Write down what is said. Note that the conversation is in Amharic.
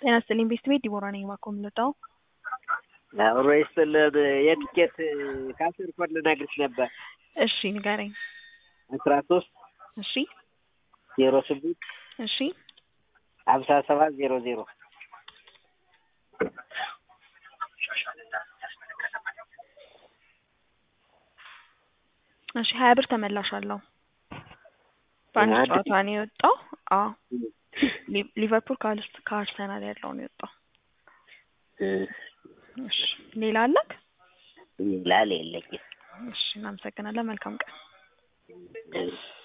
ጤና ይስጥልኝ ቤስት ቤት ዲቦራ ነኝ። እባክዎ የምንወጣው አብሮ ይስጥልን። የትኬት ከአስር ኮድ ልነግርሽ ነበር። እሺ ንገረኝ። አስራ ሶስት እሺ ዜሮ ስምንት እሺ ሀምሳ ሰባት ዜሮ ዜሮ እሺ ሀያ ብር ተመላሽ አለው። በአንድ አንድ ጨዋታ ነው የወጣው። አዎ ሊ- ሊቨርፑል ከአርስ- ከአርሰናል ያለው ነው የወጣው። እሺ ሌላ አለክ? ላል የለኝም። እሺ እናመሰግናለን። መልካም ቀን። እሺ